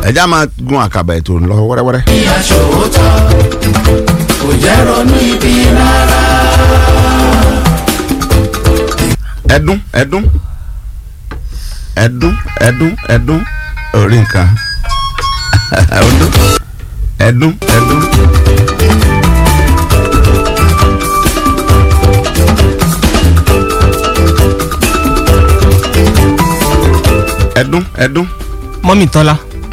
ẹja máa gun àkàbà ètò ńlọ wẹ́rẹ́wẹ́rẹ́. ìyá ṣòótọ́ kò jẹ́ ronú ibi rárá. ẹdún ẹdún ẹdún ẹdún ẹdún orí nǹkan ọdún ẹdún ẹdún. ẹdún ẹdún. mọ́mì tọ́lá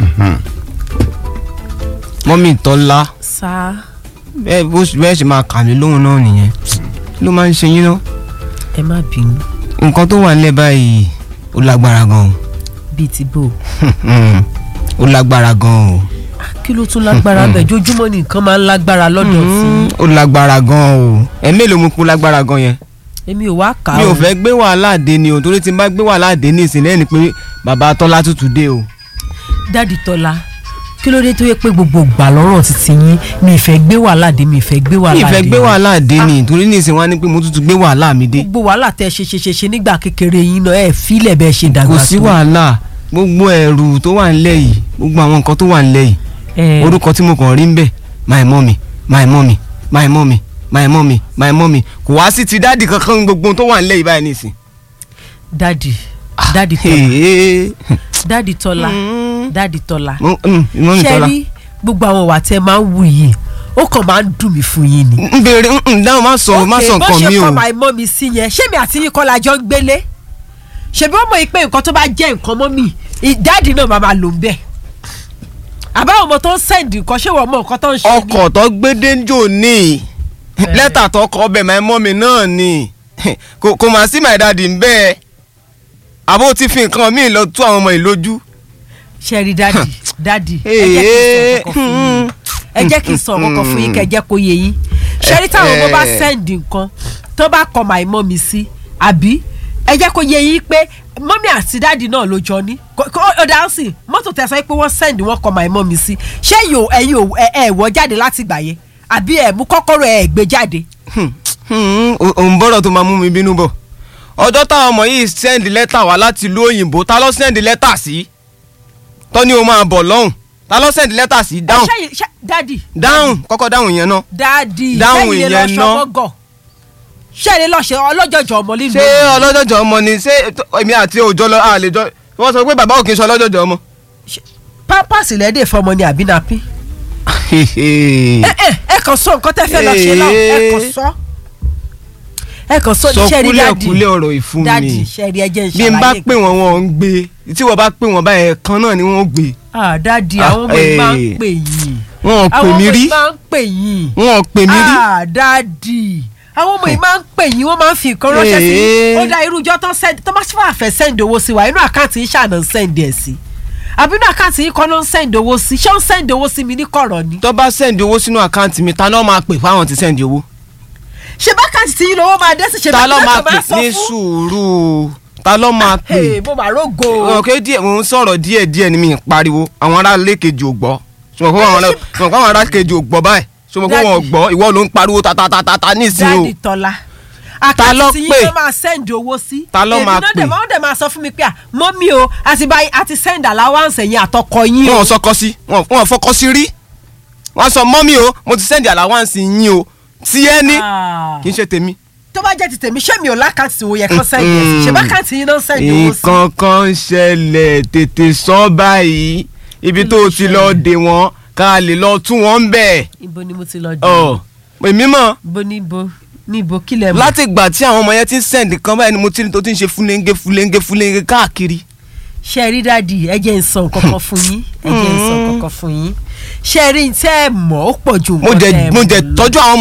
mọ́mì tọ́lá sá bẹ́ẹ̀ bó bẹ́ẹ̀ ṣe máa kà mí lóhùn náà nìyẹn kí ló máa ń ṣe yín náà ẹ má bínú nǹkan tó wà nílẹ̀ báyìí ó lágbára gan bíi ti bò o ó lágbára gan o kí ló tún lágbára bẹ́ẹ̀ jójúmọ́ ni nǹkan máa ń lágbára lọ́dọ̀ sí Mm, ó lágbára gan o ẹ mélòó mo kú lágbára gan yẹn èmi ò wá kà á mi ò o. fẹ́ gbé wàhálà dé ni o torí tí n bá gbé wàhálà dé ní ìsìn lẹ́yìn pé bàbá tọ́lá tútù dé o. dádì tọ́lá kí ló dé tó yẹ pé gbogbo gbà lọ́rọ̀ títí yín mi ìfẹ́ gbé wàhálà dé mi ìfẹ́ gbé mi wàhálà ì dé fẹ́ gbé wàhálà dé ni torí ní ìsìn wá ní pé mo tútù gbé wàhálà mi dé. gbogbo wàhálà tẹ ṣe ṣe ṣe ṣe nígbà kékeré yín náà ẹ fílẹ̀ bẹ́ẹ̀ ṣe dàgbà kò tó sí wàhálà gbogbo ẹrù tó wà nílẹ̀ yìí gbogbo àwọn nǹkan tó wà nílẹ̀ yìí ẹ orúkọ tí mo kàn rí ń bẹ̀ my mummy my mummy my mummy my mummy my mummy kò wá sí ti dáàdì kankan gbogbo ohun tó wà nílẹ̀ yìí báyìí nìsín. dádì dádì tọ́lá Hey, dádì tọ́lá Mm. dádì tọ́lá mo- mm, mummy ṣe tọ́lá. rí gbogbo àwọn wà tẹ máa ń wù yìí ó kàn máa ń dùn mí fún yín ni. n bèrè n dáhùn má sọ má sọ nǹkan mi bó ṣe o. kọ́ my mummy sí yẹn ṣé mi àti yín kọ́ la jọ ń gbélé ṣebí ó mọ̀ yìí pé nǹkan tó bá jẹ́ nǹkan mọ́ mi ìdáàdì náà máa máa lò ń bẹ̀ àbáwọn ọmọ tó ń sẹ́ǹdì nǹkan ṣé wọ́n mọ nǹkan tó ń ṣe ni ọkọ̀ tó gbé dénjò ní lẹ́tà tó kọ ọbẹ̀ my mummy náà ni kò kò mà sí my daddy ń bẹ́ẹ̀ àbó ti fi nǹkan míì lọ tú àwọn ọmọ ìlójú. ṣe rí dáàdì dáàdì Ee. ẹ jẹ́ kí n sọ kọ̀ọ̀kan fún yín ẹ jẹ́ kí n sọ kọ̀ọ̀kan fún yín kẹ́ ẹ jẹ́ kó yé yín ṣe rí táwọn ọmọ bá Eh. sẹ́ǹdì nǹkan tó bá kọ my mummy sí àbí ẹ jẹ́ kó yé yín pé mọ́mí àti dáàdì náà ló jọ ní Kò- kò- ó dáhùn sí mọ́tò tẹ sọ pé wọ́n sẹ́ǹdì wọ́n kọ my mummy sí ṣé yóò ẹ̀yin ò ẹ̀ ẹ̀ wọ́ jáde láti gbà yẹn àbí ẹ̀ mú kọ́kọ́rọ́ ẹ̀ gbé jáde òun bọ́rọ̀ tó máa mú mi bínú bọ̀ ọjọ́ táwọn ọmọ yìí sẹ́ndì lẹ́tà wá láti ìlú òyìnbó ta ló sẹ́ndì lẹ́tà sí tọ́ni o máa bọ̀ lọ́hùn ta ló sẹ́ndì lẹ́tà sí dáhùn ṣé yìí- ṣé- dáàdì dáhùn kọ́kọ́ dáhùn yẹn náà dáàdì Dáhùn ṣé ilé ìyẹn lọ́ṣọ́ ná. mọ́gọ̀ ṣé ilé lọ́ṣọ́ ọlọ́jọ́jọ́ ọmọ lílu ṣé ọlọ́jọ́jọ́ ọmọ ni ṣé tó- èmi àti òjò lọ àlejò wọ́n sọ pé bàbá òkè ń sọ ọlọ́jọ́jọ́ ọmọ. pampers lẹ́dẹ̀ fọmọ ni àbí napin ẹ ẹ ẹ kàn sọ nǹkan tẹ́ fẹ́ lọ ṣe náà ẹ kàn sọ ẹ kàn sọ sọ ṣẹ́ẹ̀rí kúlẹ̀ dáàdì kúlẹ̀ ọ̀rọ̀ ìfún dáàdì mi ṣẹ́ẹ̀rí ẹ jẹ́ ń bí n bá ṣàlàyé pè wọ́n wọn ò ń gbé tí wọ́n bá pè wọ́n báyẹn kan náà ni wọ́n ó gbé ah dáàdì Ah, àwọn ọmọ yìí máa ń eh. pè yín wọn ò pè àwọn ọmọ mí rí yìí máa ń pè yín wọn ò pè mí rí. ah dáàdì àwọn ọmọ yìí máa ń pè yín wọ́n máa ń fi nǹkan ránṣẹ́ sí Eh. yín ó dá irújọ́ tán send tó bá sì fà fẹ́ send owó sí wa inú àkáǹtì yín ṣàná ń send ẹ̀ sí àbí inú àkáǹtì yín kọ́ ló ń send owó sí ṣé ó ń send owó sí mi ní kọ̀rọ̀ ni tó bá sẹ́ndì owó sínú àkáǹtì mi ta náà máa pè fáwọn ti sẹ́ndì owó. ṣe bá àkáǹtì tí yín lówó máa dé sí ṣe ta ló máa bá pè ní sùúrù ta ló máa pè. Hey, mo máa rógo. ọ̀kẹ́ díẹ̀ mò ń sọ̀rọ̀ díẹ̀ díẹ̀ ni mi ń pariwo àwọn ará lẹ́kejì ò gbọ́ sọ̀rọ̀ pé àwọn ará- sọ̀rọ̀ pé àwọn ará kejì ò gbọ́ báyìí sọ̀rọ̀ pé wọn ò Daddy. gbọ́ ìwọ ló ń pariwo tatatata nísìnyí o. dáàdì tọ́lá Ta ló àkáǹtì tí pè? yín ló máa send owó sí. Ta ló máa èmi náà pè? dẹ̀ máa- wọ́n dẹ̀ máa sọ fún mi pé à mọ́mí o àti báyìí àti send allowance ẹ̀yìn àtọkọ yín wọn o. ò sọkọ sí wọn wọn ò fọkọ sí rí wọn sọ mọ́mí o mo ti sẹ́ndì àláwáǹsì yín o tí ẹ ní Ah. kì í ṣe tèmi. tó bá jẹ́ ti tèmi ṣé mi ò lákàtì tí wo yẹ kán send yẹn sí ṣe bá kàtì yín náà send owó sí. nǹkan kan ṣẹlẹ̀ tètè sọ báyìí ibi Kí tó ló o ti lọ ṣẹlẹ̀? dè wọ́n ká lè lọ tún wọn ń bẹ̀. ibo ni mo ti lọ dé. ọ̀ èmi mọ̀ ibo níbo níbo kílẹ̀ mọ́. láti ìgbà tí àwọn ọmọ yẹn ti ń sẹ́ndì kan báyìí ni mo ti ní tó ti ń ṣe fúlẹ́ńgé fúlẹ́ńgé fúlẹ́ńgé káàkiri. ṣe rí dáàdì ẹ jẹ́ ń sọ nǹkan kan fún yín ẹ jẹ́ ń sọ nǹkan kan fún yín ṣe rí tẹ́ ẹ mọ̀ ó pọ̀ ju mo nǹkan jẹ tẹ́ ẹ mo mọ̀ jẹ lọ. tọ́jú àwọn